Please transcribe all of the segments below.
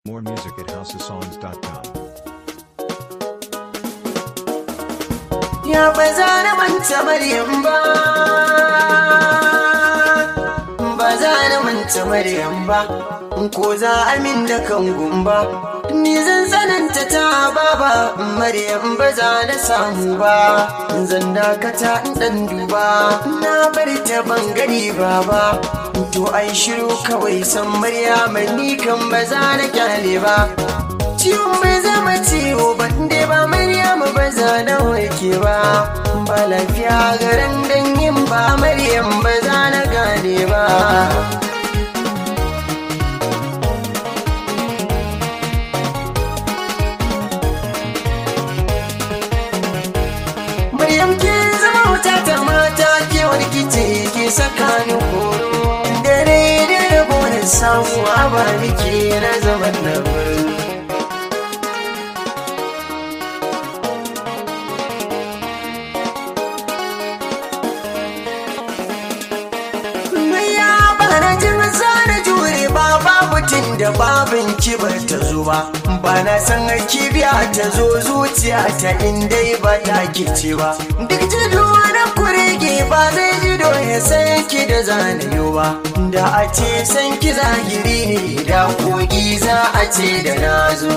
More music at houseofsongs.com. Ya ba za na manta Maryam ba Ba za na manta Maryam ba Ko za amin da kan gumba Ni zan tsananta ta baba Maryam ba za na samu ba Zan dakata in dan duba Na bari ta bangare baba To ai shiru kawai san Maryam ni kan ba za na kyale ba Ciwon bai zama ciwo ban dai ba Maryamu ba za na warke ba ba lafiya garin dangin ba Maryam ba za na gane ba Maryam ke zama wuta ta mata ke warkice ke saka ni horo dare da rabo da samuwa ba nike na zaman na birni ya bana jin na jure ba babu tun da babin kibar ta zo ba ba na san kibiya ta zo zuciya ta inda ba ta kice ba duk jido na kurege ba zai jido ya san ki da zanayo ba da a ce san ki zahiri ne da kogi za a ce da na zo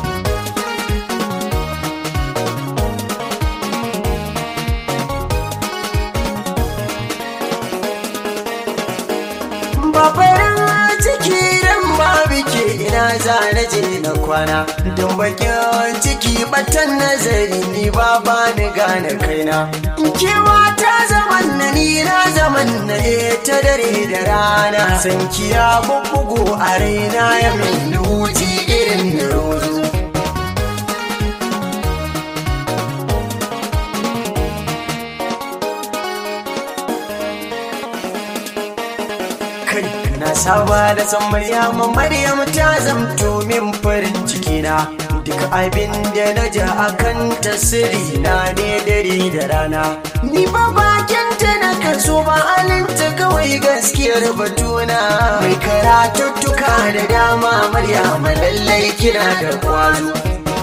babaran ciki dan babu ke ina za na je na kwana don bakin ciki batan nazari ni ba ba ni gane kaina kewa ta zaman na ni na zaman na ta dare da rana san kiya bubbugo a raina ya min huji irin na rozo kai na saba da san Maryama Maryam ta zamto min farin ciki na duk abin da na ja akan tasiri na ne dare da rana ni ba bakin ta na kaso ba alinta kawai gaskiyar batuna mai karatuttuka da dama Maryama lallai kina da kwazo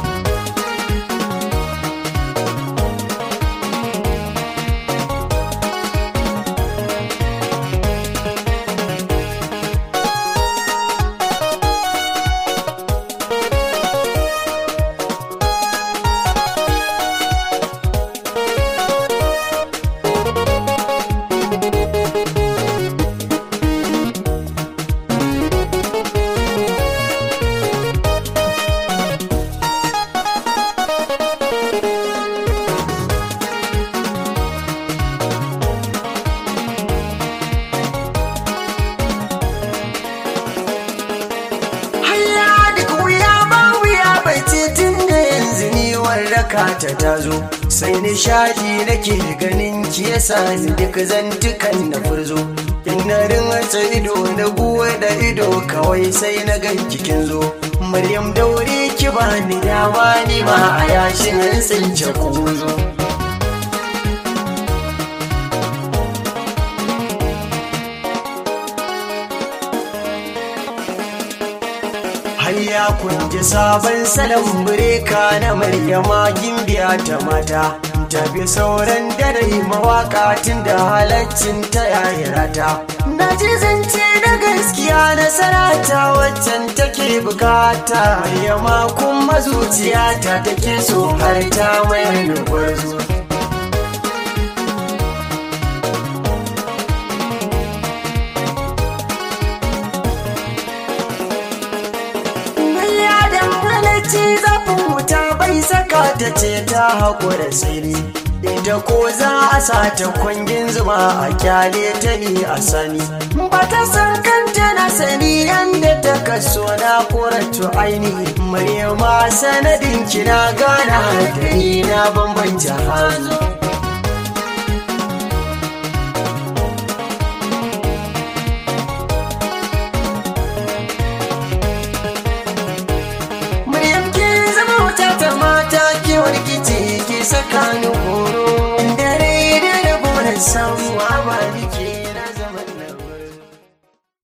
Hayya duk wuya ba wuya bai ce tun da yanzu ni warraka ta tazo sai nishadi nake ganin ki yasa ni duk zantukan na furzo in na rinsa ido na buwa da ido kawai sai na ga kikin zo Maryam daure ki bani dama ni ma a yashin tsince kuzo Hayya kun ji sabon salon bireka na Maryama gimbiya ta mata. Tafi sauran dare mawaka tun da halaccin ta yayi rata. Na ji zance da gaskiya nasara ta waccan take bukata. Maryama kuma zuciyata take so har ta mai gwarzo. ya dangane ce zafin wuta bai saka ta ce ta haƙura siri ita ko za a sa ta kwangin zuma a kyale ta ni a sani ba ta san kanta na sani yadda ta kaso na koratu aini maryama sanadin kina gana da ni na bambanta hannu Maryam ke zama wuta ta mata ke warkice ke saka ni